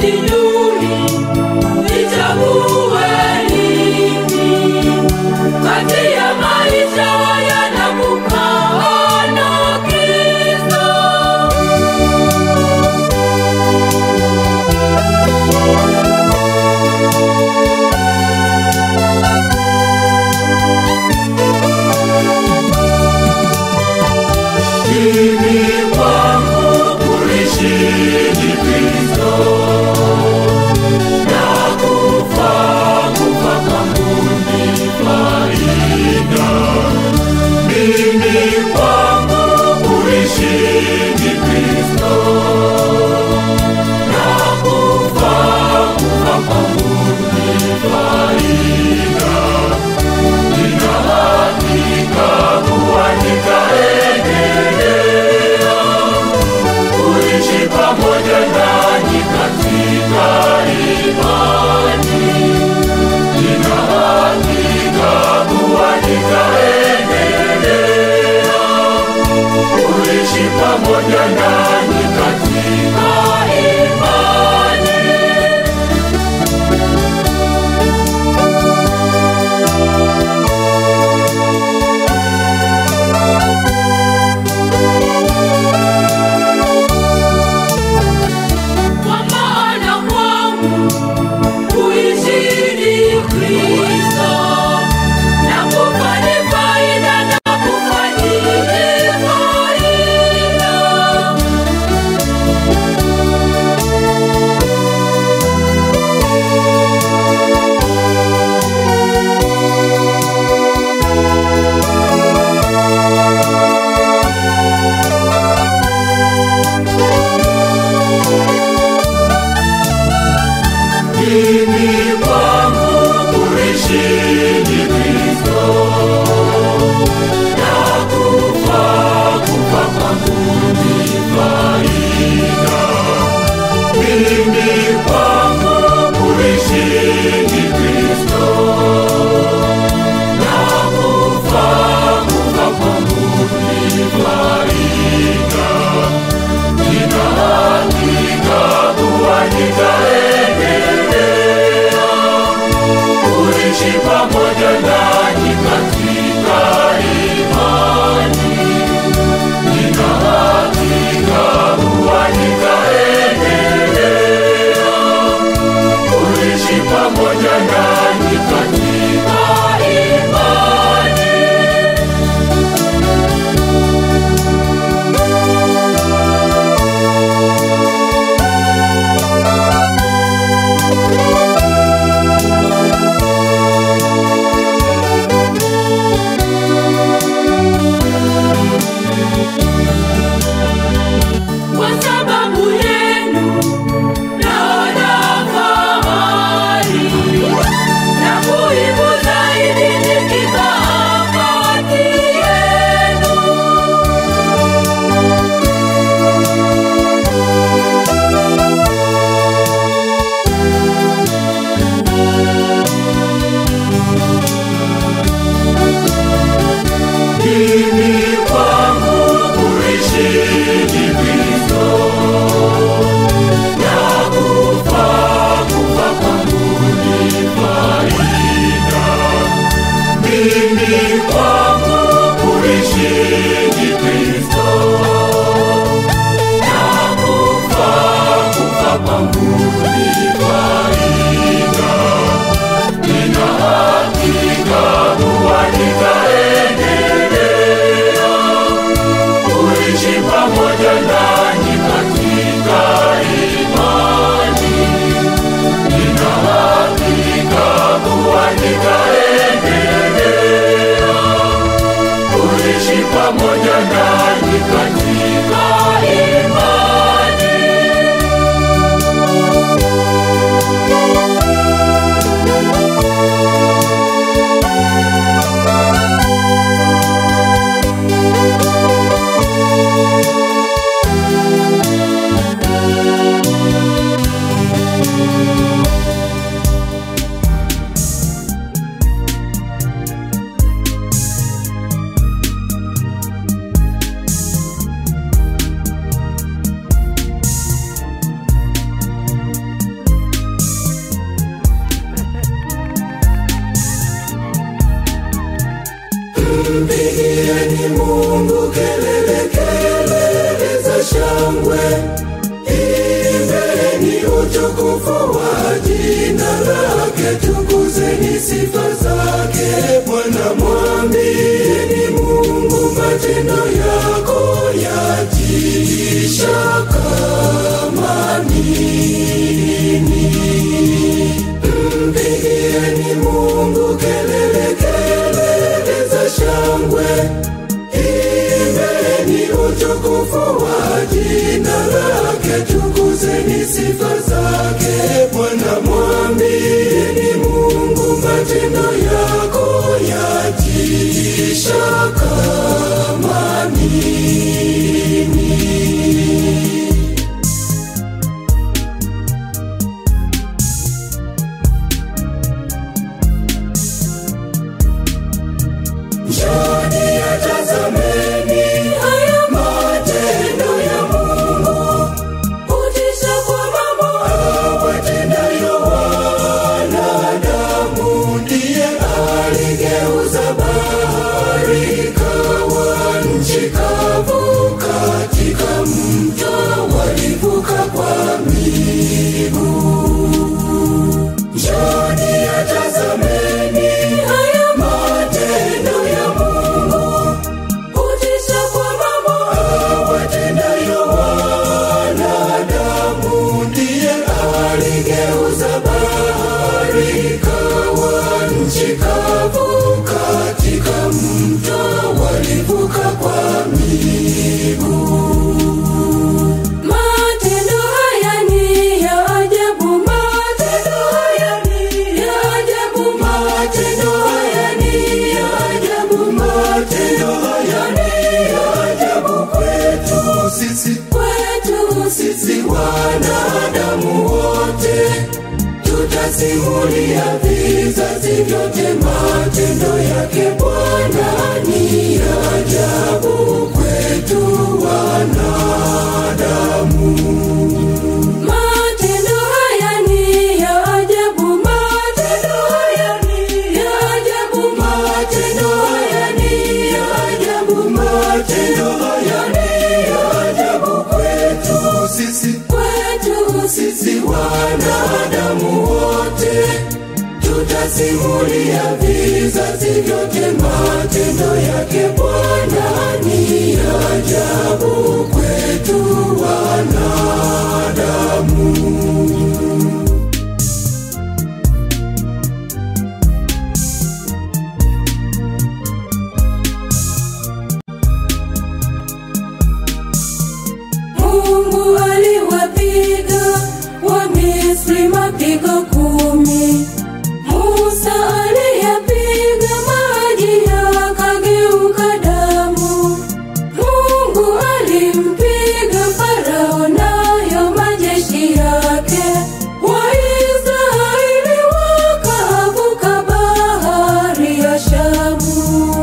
sijui nichague lipi kati ya maisha haya na kukaa na Kristo. Mimi kwangu kuishi ni Kristo, na kufa, kufa kwangu ni faida. Mimi kwangu kuishi ni Kristo, na kufa, kufa kwangu ni faida. Nina hakika kuwa nitaendelea kuishi pamoja nanyi katika imani. Nina hakika kuwa nitaendelea kuishi pamoja nanyi katika imani. Kwa maana kwangu kuishi ni Kristo, na kufa ni faida, na kufa ni faida. Mimi kwangu kuishi ni Kristo, na kufa, kufa kwangu ni faida. Mimi kwangu kuishi ni Kristo, na kufa, kufa kwangu ni faida. Nina hakika kuwa nitaendelea Mpigieni Mungu kelele, kelele za shangwe, imbeni utukufu wa jina lake, tukuzeni sifa zake. Bwana mwambieni Mungu, matendo yako yatisha kama nini. Mpigieni Mungu kelele, kelele za shangwe, imbeni utukufu wa jina lake, tukuzeni sifa zake. Bwana mwambieni Mungu, matendo yako yatisha kama nini. Njoni yatazameni haya matendo ya Mungu, kutisha kwa mambo awatendayo wanadamu. Ndiye aligeuza bahari ikawa nchi kavu, katika mto walivuka kwa miguu. Njoni yatazameni haya matendo ya Mungu, kutisha kwa mambo awatendayo wanadamu. Ndiye aligeuza bahari ikawa nchi kavu, katika mto walivuka kwa miguu. Matendo haya ni ya ajabu, matendo haya ni ya ajabu, matendo haya ni ya ajabu, matendo haya ni ya ajabu kwetu sisi, kwetu sisi wanadamu wote tutasimulia vizazi vyote matendo yake Bwana ni ya ajabu kwetu wanadamu. Matendo haya ni ya ajabu, matendo haya ni ya ajabu, matendo haya ni ya ajabu, matendo haya ni ya ajabu kwetu sisi, kwetu sisi wanadamu wote tutasimulia vizazi vyote matendo yake Bwana ni ya ajabu kwetu wanadamu. Mungu aliwapiga Wamisri mapigo kumi. Musa aliyapiga maji yakageuka damu. Mungu alimpiga Farao nayo majeshi yake. Waisraeli wakavuka bahari ya Shamu.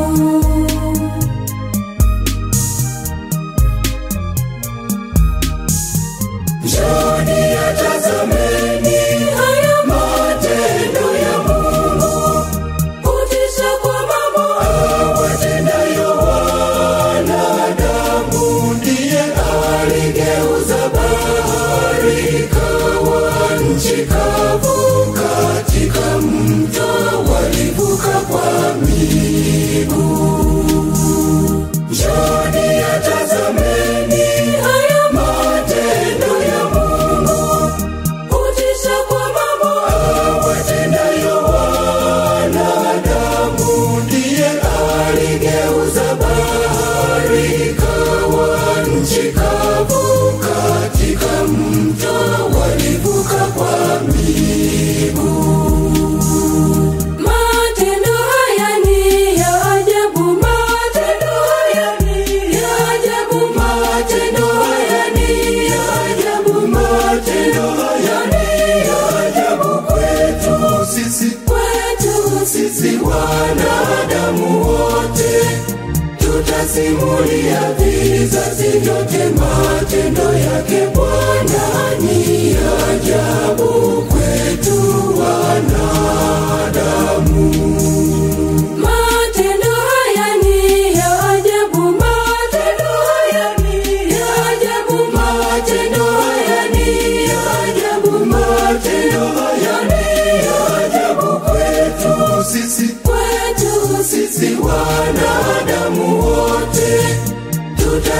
Njoni yatazameni haya matendo ya Mungu, kutisha kwa mambo awatendayo wanadamu. Ndiye aligeuza bahari ikawa nchi kavu, katika mto walivuka kwa miguu. Njoni yatazameni haya matendo ya Mungu, kutisha kwa mambo awatendayo wanadamu. Ndiye aligeuza bahari ikawa nchi kavu, katika mto walivuka kwa miguu. Matendo haya ni ya ajabu, matendo haya ni ya ajabu, matendo haya ni ya ajabu, matendo haya ni ya ajabu kwetu sisi, kwetu sisi wanadamu wote tutasimulia vizazi vyote matendo yake Bwana ni ya ajabu kwetu wanadamu. Matendo haya ni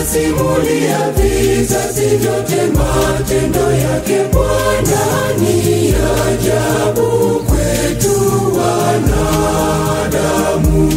tutasimulia vizazi vyote matendo yake Bwana ni ajabu kwetu wanadamu.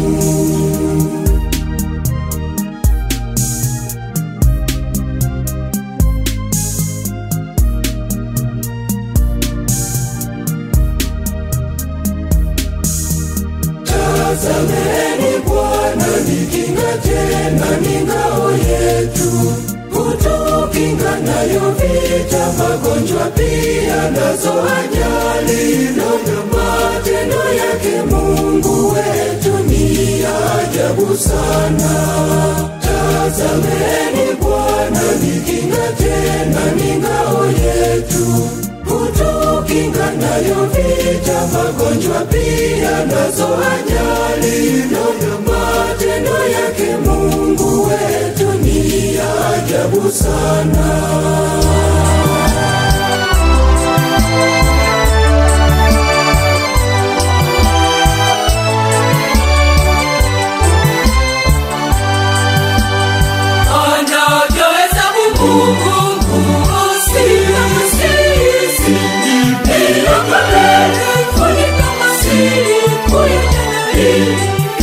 Tazameni Bwana ni kinga tena ni ngao yetu, kutukinga nayo vita, magonjwa pia nazo ajali. Naona matendo yake Mungu wetu ni ajabu sana. Tazameni Bwana ni kinga tena ni ngao yetu kutukinga nayo vita, magonjwa pia nazo ajali. Naona matendo yake Mungu wetu ni ajabu sana. Anavyoweza Mungu kuusisi bila kelele, funika masiri kuyatenda hili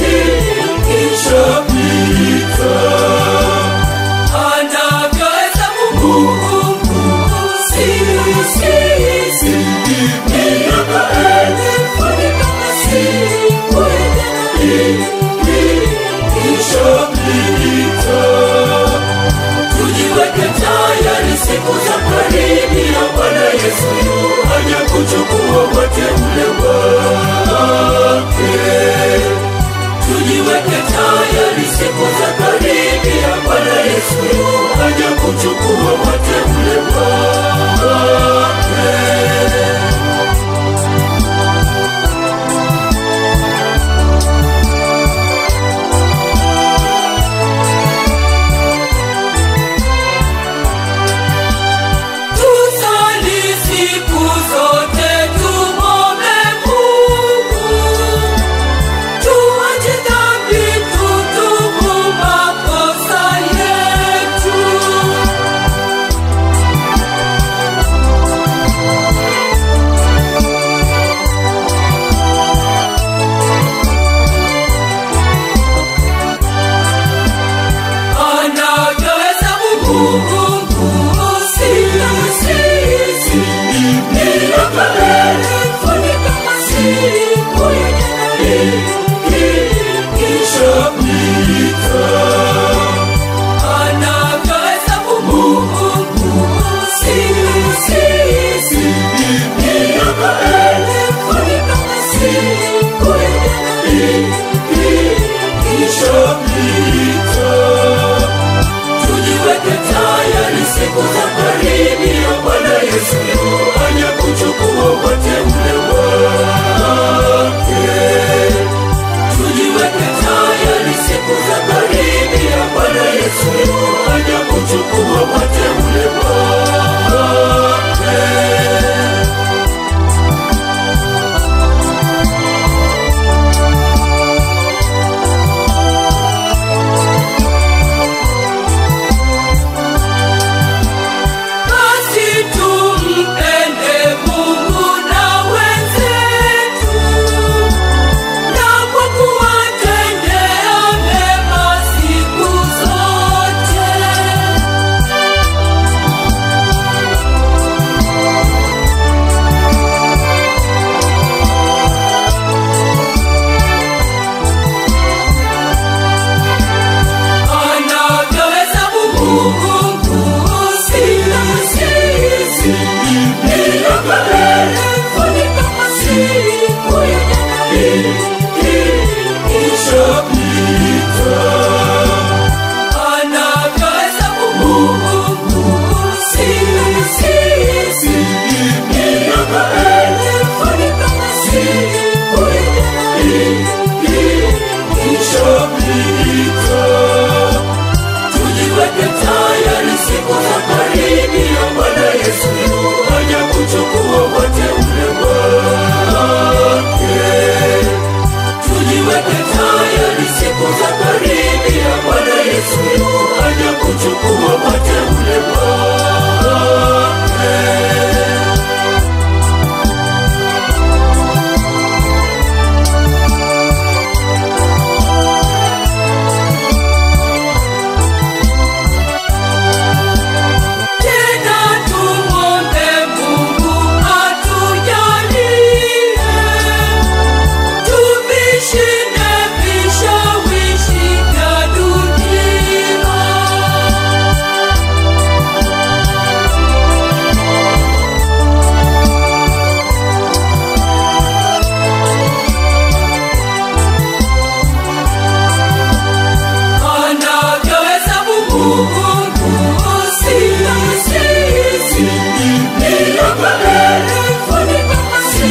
kilichopita. Anavyoweza Mungu kuusisi bila kelele, funika masiri kuyatenda hili kilichopita tujiweke tayari siku za karibia bwana yesu yu aja kuchukua wateule wake tujiweke tayari siku za karibia bwana yesu yu aja kuchukua wateule wake tusali siku zote tumo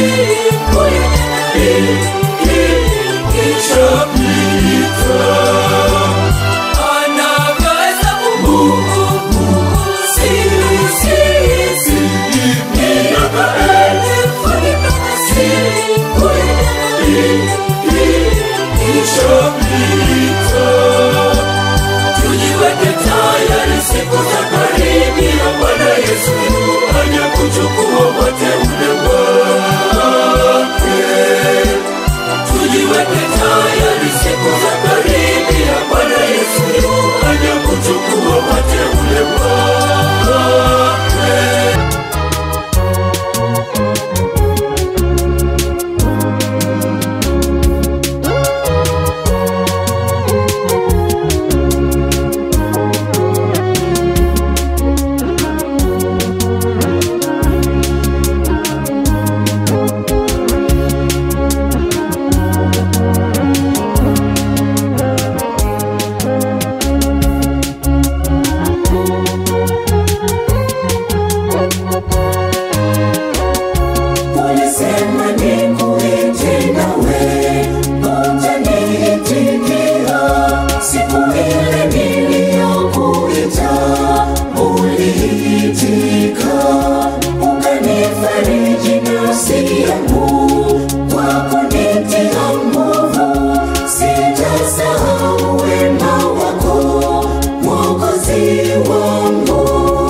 siku ikishapita anavyohesabu Mungu sisi miaka elfu siku ikishapita tujiweke tayari siku za karibia bwana yesu aja kuchukua wateule wake tujiweke tayari siku za karibia bwana yesu aja kuchukua wateule wake Ulisema nikuite nawe, hujaniitikia. Siku ile niliyokuita, uliitika. Ukanifariji nafsi yangu, kwa kunitia nguvu. Sitasahau wema wako, Mwokozi wangu.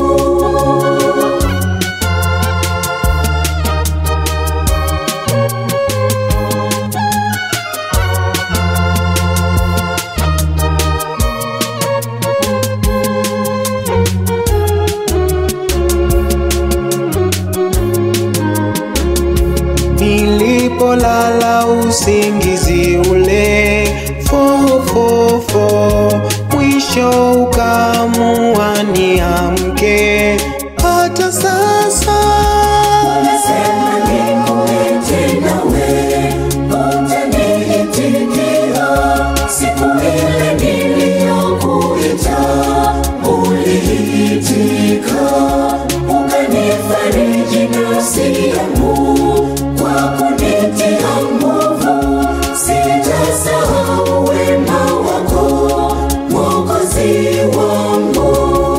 Nilipolala usingizi ule fofofo, mwisho ukamua niamke. Hata sasa Unasema nikuite nawe, hujaniitikia. Siku ile niliyokuita, uliitika. Ukanifariji nafsi yangu, kwa kunitia nguvu. Sitasahau wema wako, Mwokozi wangu.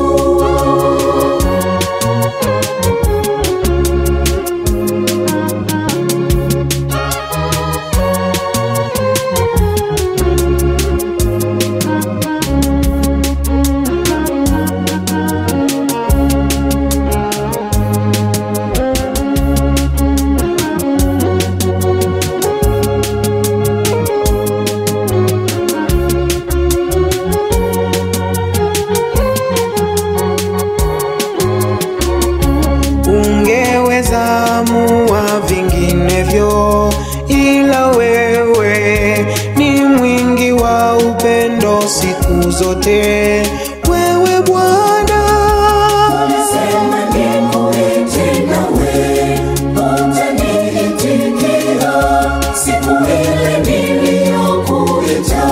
ungeweza mua vinginevyo, ila wewe ni mwingi wa upendo siku zote. Wewe Bwana Ulisema nikuite nawe, hujaniitikia. Siku ile niliyokuita,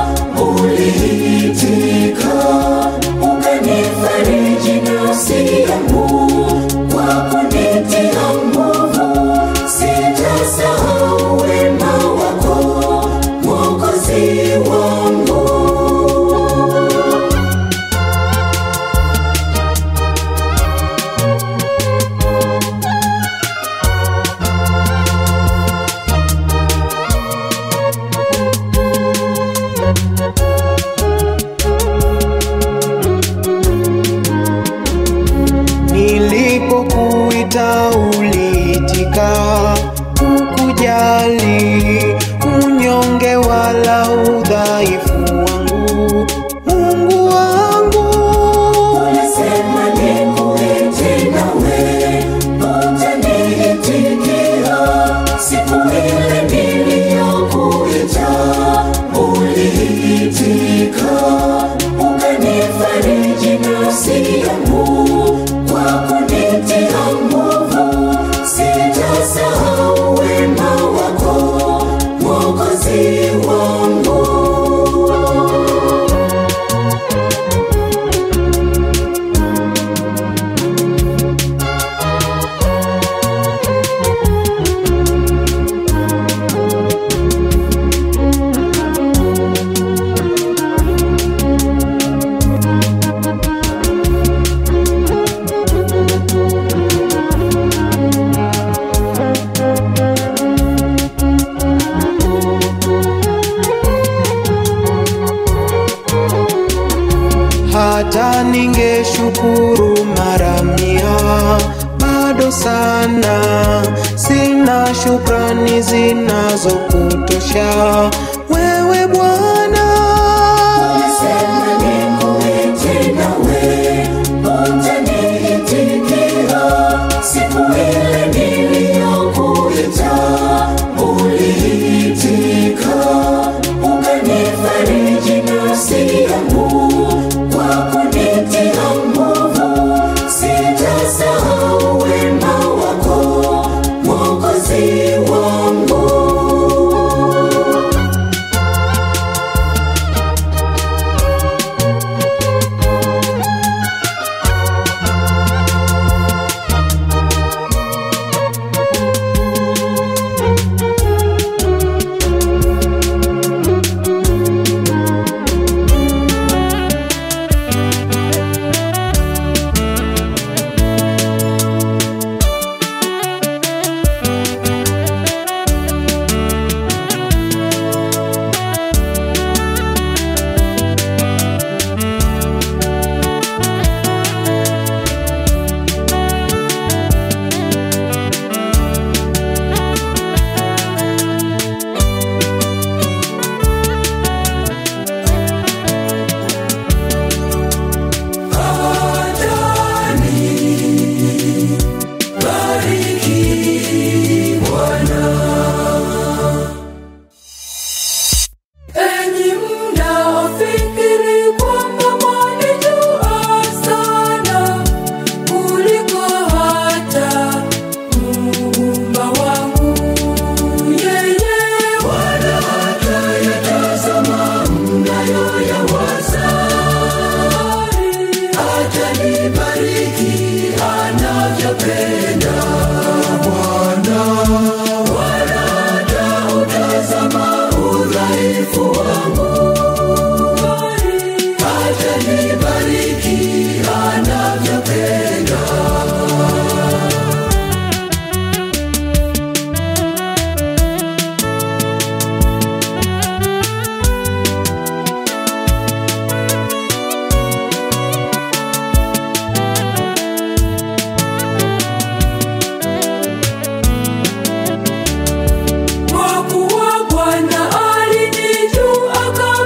uliitika. Ukanifariji nafsi yangu, kwa kunitia nguvu. Sitasahau wema wako, Mwokozi wangu. shukrani zinazokutosha wewe Bwana. Ulisema nikuite nawe, utaniitikia. Siku ile niliyokuita, uliitika. Ukanifariji nafsi yangu kwa kunitia nguvu. Sitasahau wema wako, Mwokozi wangu. Enyi mnaofikiri kwamba mwanijua sana kuliko hata Muumba wangu, yeye wala hatayatazama mnayoyawaza, atanibariki anavyopenda Bwana, wala hatautazama udhaifu wangu, atanibariki anavyopenda. Kwa kuwa Bwana alinijua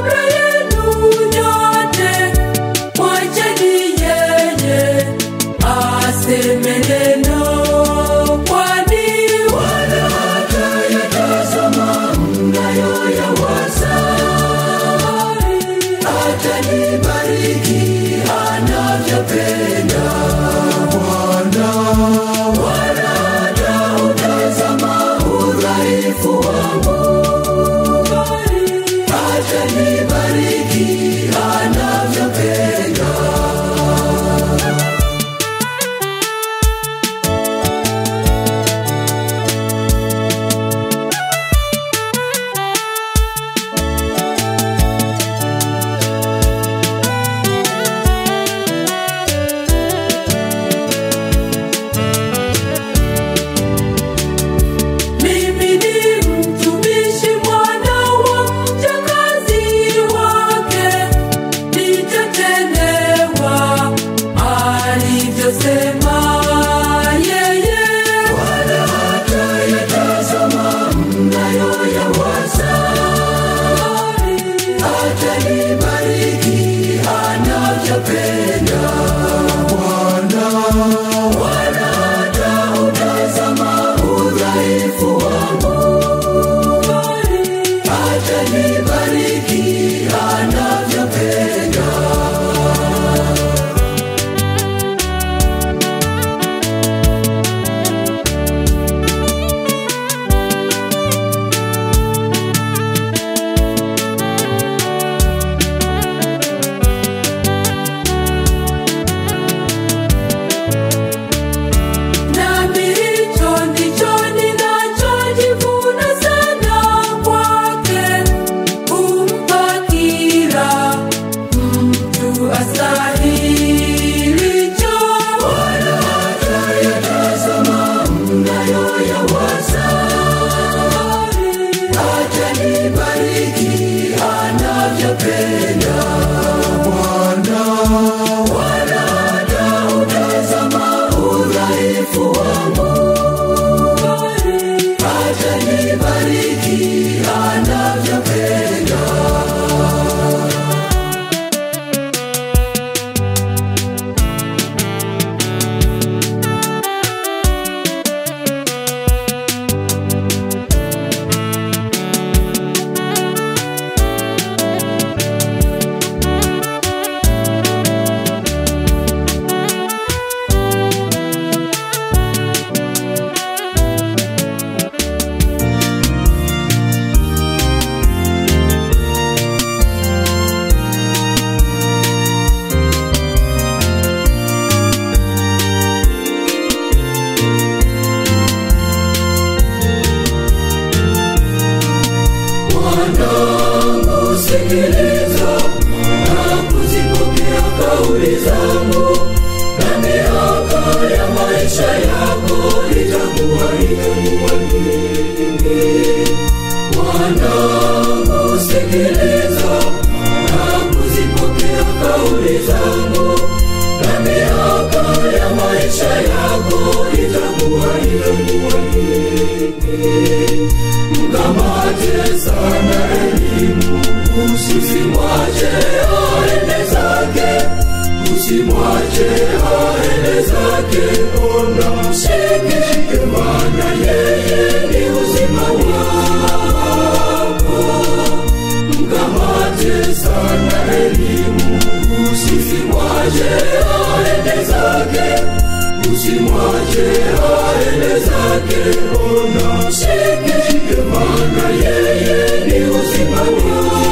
Mwanangu, sikiliza na kuzipokea kauli zangu, na miaka ya maisha yako itakuwa itakuwa mingi. Mwanangu, sikiliza na kuzipokea kauli zangu, na miaka ya maisha yako itakuwa itakuwa mingi. Mkamate sana elimu, usimwache aende zake, usimwache aende zake, ona mshike, maana yeye ni uzima wako. Mkamate sana elimu, usimwache aende zake, usimwache aende zake, ona mshike, maana yeye ni uzima wako.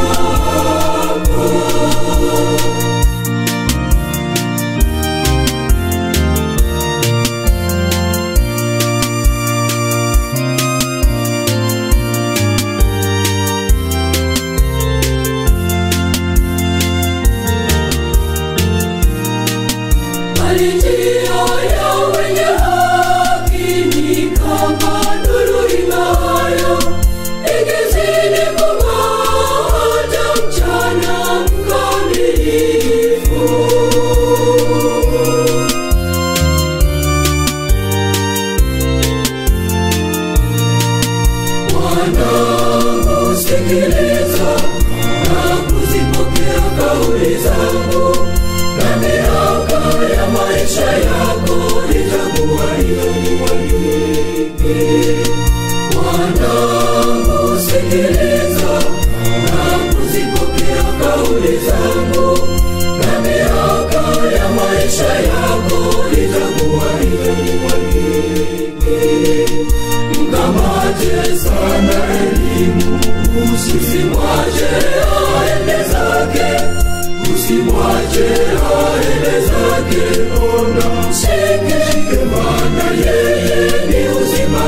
Bali njia ya wenye haki ni kama nuru ing'aayo, ikizidi kung'aa hata mchana mkamilifu. Mwanangu, sikiliza na kuzipokea kauli zangu, na miaka ya maisha yako itakuwa itakuwa mingi. Mwanangu, sikiliza na kuzipokea kauli zangu, na miaka ya maisha yako itakuwa itakuwa mingi. Mkamate sana elimu, usimwache aende zake, usimwache aende zake, ona mshike, maana yeye ni uzima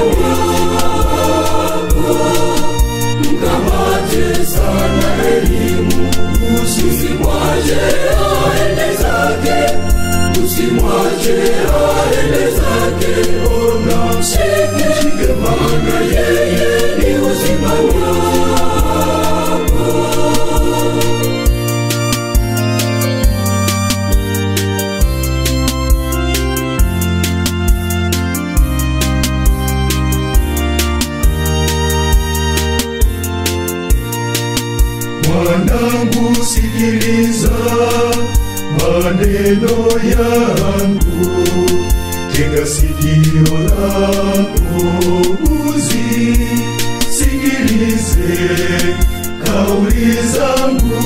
wako. Mkamate sana elimu, usimwache aende zake, usimwache aende zake, ona mshike, maana yeye ni uzima wako. Mwanangu, sikiliza maneno yangu, tega sikio lako uzisikilize kauli zangu.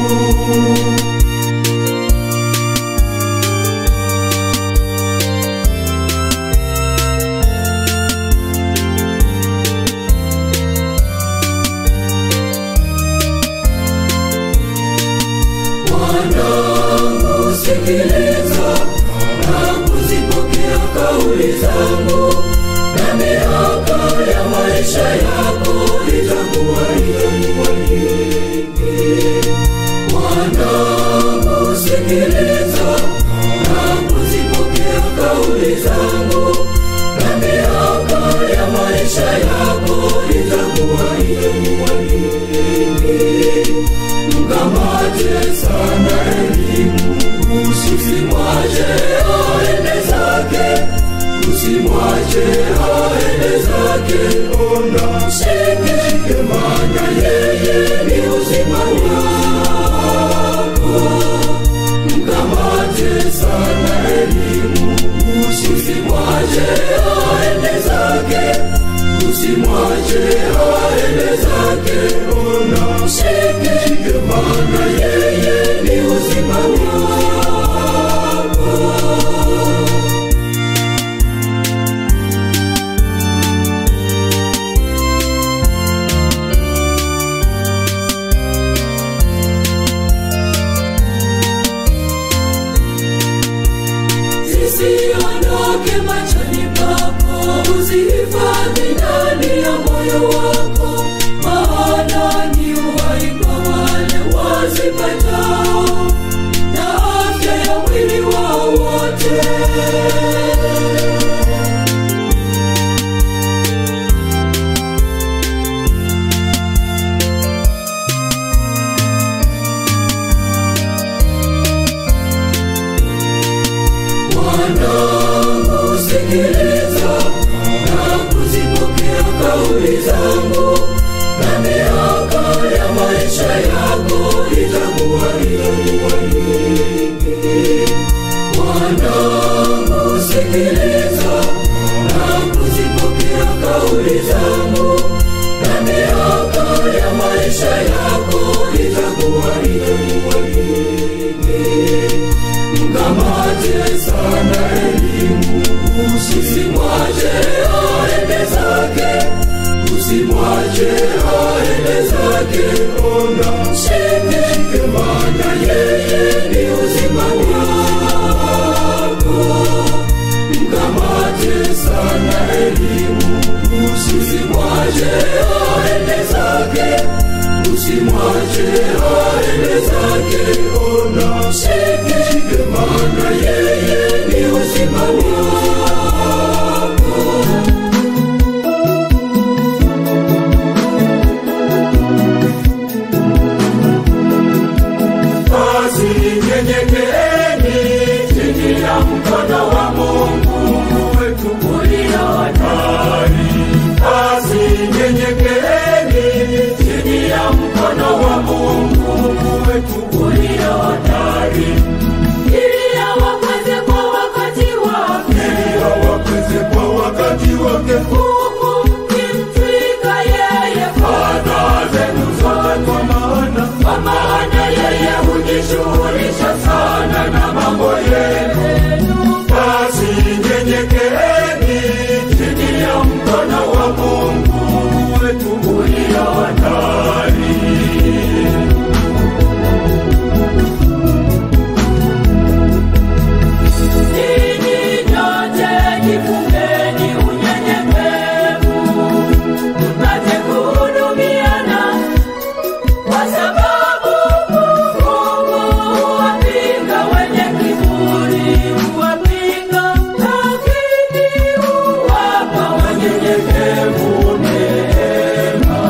Mwanangu, sikiliza na kuzipokea kauli zangu, na miaka ya maisha yako itakuwa itakuwa mingi. Mwanangu, sikiliza na kuzipokea kauli zangu, na miaka ya maisha yako itakuwa itakuwa mingi. Mkamate sana elimu, usimwache aende zake, usimwache aende zake, ona mshike, maana yeye ni uzima wako. Mkamate sana elimu, usimwache aende zake, usimwache aende zake, ona mshike, maana yeye ni uzima wako. zisiondoke machoni pako, uzihifadhi ndani ya moyo wako, maana ni kauli zangu na miaka ya maisha yako itakuwa itakuwa mingi mwanangu sikiliza na kuzipokea kauli zangu na miaka ya maisha yako itakuwa itakuwa mingi mkamate sana elimu usimwache aende zake usimwache aende zake ona shike maana yeye ni uzima wako mkamate sana elimu usimwache aende zake usimwache aende zake ona shike shike maana yeye ni uzima wako basi nyenyekeeni chini ya mkono wa Mungu wetu ulio hatari. Basi nyenyekeeni chini ya mkono wa Mungu wetu ulio hatari, ili awakweze kwa wakati wake, ili awakweze kwa wakati wake, huku mkimtwika yeye fadhaa zenu zote, kwa maana kwa maana yeye hujishughulisha sana na mambo yenu. Basi nyenyekeeni chini ya mkono wa Mungu wetu ulio hatari. Ninyi nyote jifungeni unyenyekevu, mpate kuhudumiana kwa sababu Mungu huwapinga wenye kiburi, huwapinga, lakini huwapa wanyenyekevu neema.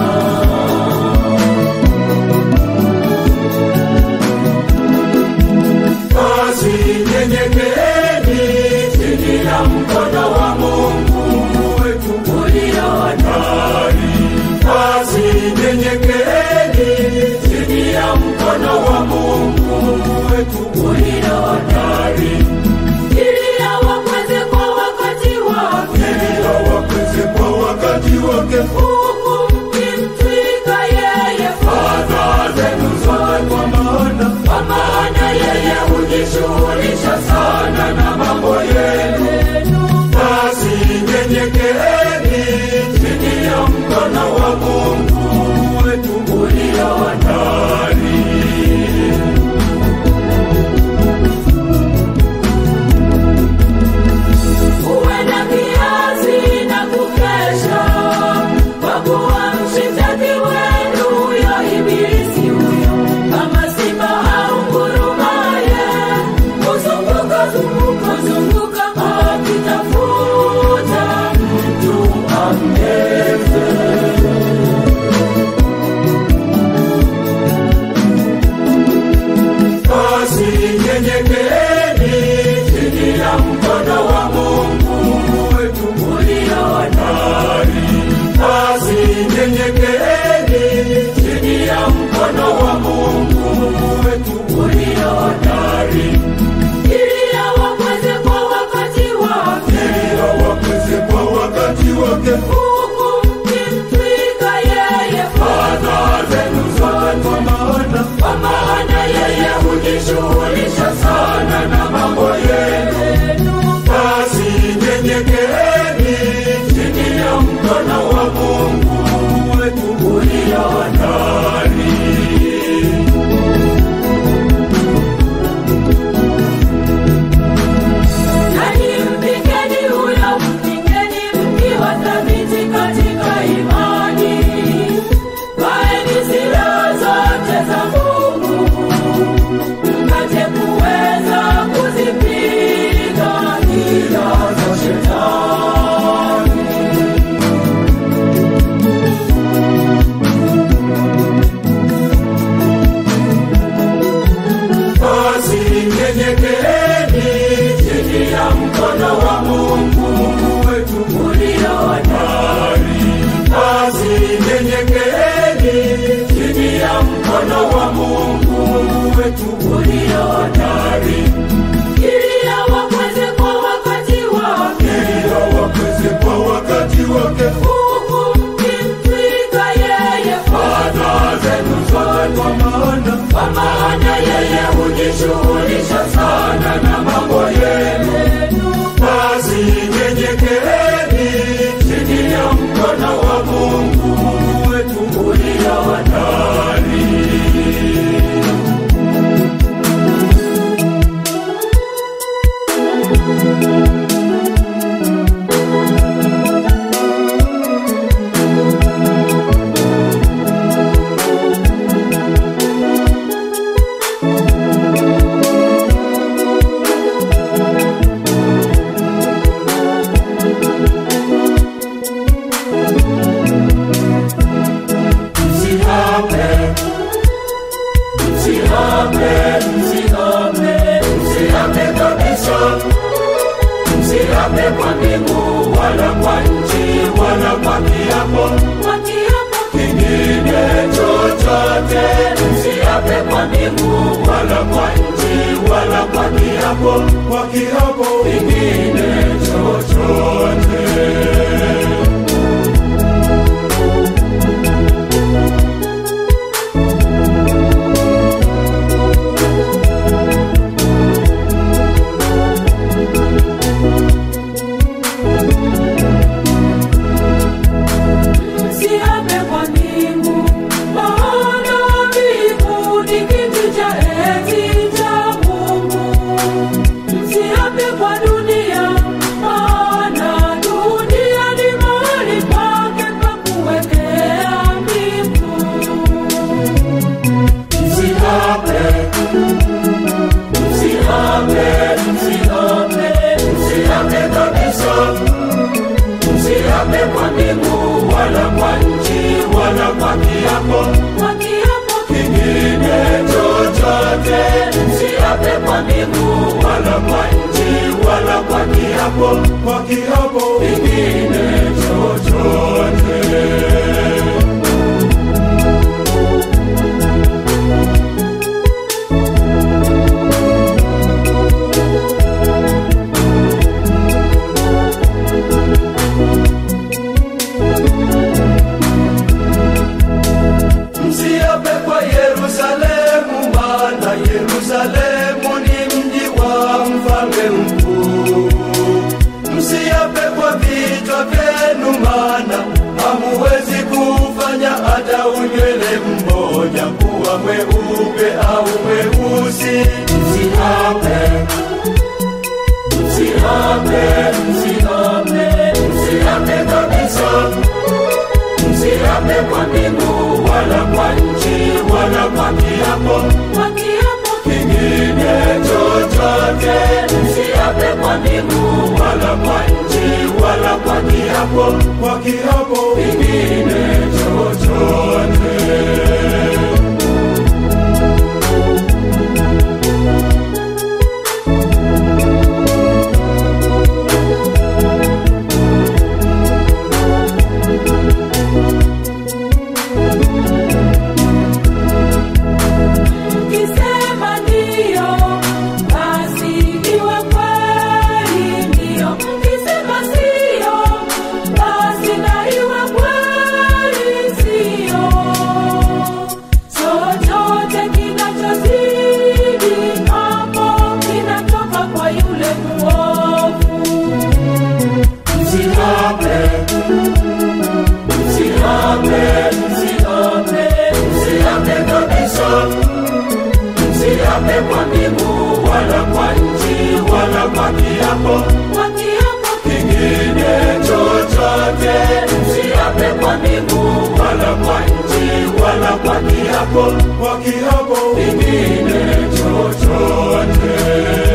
Basi nyenyekeeni chini ya mkono wa Mungu wetu ulio hatari. Basi nyenyekeeni chini ya mkono wa Mungu wetu ulio hatari, ili awakweze kwa wakati wake, ili awakweze kwa wakati wake, huku mkimtwika yeye fadhaa zenu zote, kwa maana kwa maana yeye hujishughulisha sana na mambo yenu. Basi nyenyekeeni chini ya mkono wa Mungu wetu ulio hatari. Uwe na kiasi na kukesha, kwa kuwa mshitaki wenu huyo ibilisi huyo, kama simba aungurumaye, huzunguka zunguka zunguka akitafuta mtu ammeze. Basi nyenyekeeni chini ya mkono wa Mungu wetu ulio hatari. Basi nyenyekeeni chini ya mkono wa Mungu wetu ulio hatari, ili awakweze kwa wakati wake, ili awakweze kwa wakati wake, huku mkimtwika yeye fadhaa zenu zote, kwa maana kwa maana yeye hujishughulisha sana na mambo yenu. Basi nyenyekeeni chini ya mkono wa Mungu wetu basi nyenyekeeni chini ya mkono wa Mungu wetu ulio hodari, ili awakweze kwa wakati wake, ili awakweze kwa wakati wake, huku mkimtwika yeye fadhaa zenu zote, kwa maana kwa maana yeye hujishughulisha sana na mambo yenu. Basi nyenyekeeni chini ya mkono wa Mungu wetu ulio hodari. Msihape, msihape, msihape, msihape kabisa. Msihape kwa mbingu wala kwa nchi wala kwa kiapo, kwa kiapo kingine chochote. Msihape kwa mbingu wala kwa nchi wala kwa kiapo, kwa kiapo kingine chochote. Msiape kwa mbingu, maana mbingu ni kiti cha enzi cha Mungu. Msiape kwa dunia, maana dunia ni mahali pake pa kuwekea mbingu. Msiape, msiape, msiape, msiape kabisa msiape kwa mbingu wala kwa nchi wala kwa kiapo kwa kiapo kingine chochote msiape kwa mbingu wala kwa nchi wala kwa kiapo kwa kiapo kingine chochote msiape kwa Yerusalemu, maana Yerusalemu ni mji wa mfalme mkuu. Msiape kwa vichwa vyenu, maana hamuwezi kufanya hata unywele mmoja kuwa mweupe au mweusi. Msiape, msiape, msiape, msiape kabisa msiape kwa mbingu wala kwa nchi wala kwa kiapo kwa kiapo kingine chochote msiape kwa mbingu wala kwa nchi wala kwa kiapo kwa kiapo kingine chochote Mkisema ndio, basi iwe kweli ndio. Mkisema sio, basi na iwe kweli sio. Chochote kinachozidi hapo kinatoka kwa yule mwovu. Msiape, msiape, msiape, msiape kabisa msiape kwa mbingu wala kwa nchi wala kwa kiapo kwa kiapo kingine chochote msiape kwa mbingu wala kwa nchi wala kwa kiapo kwa kiapo kingine chochote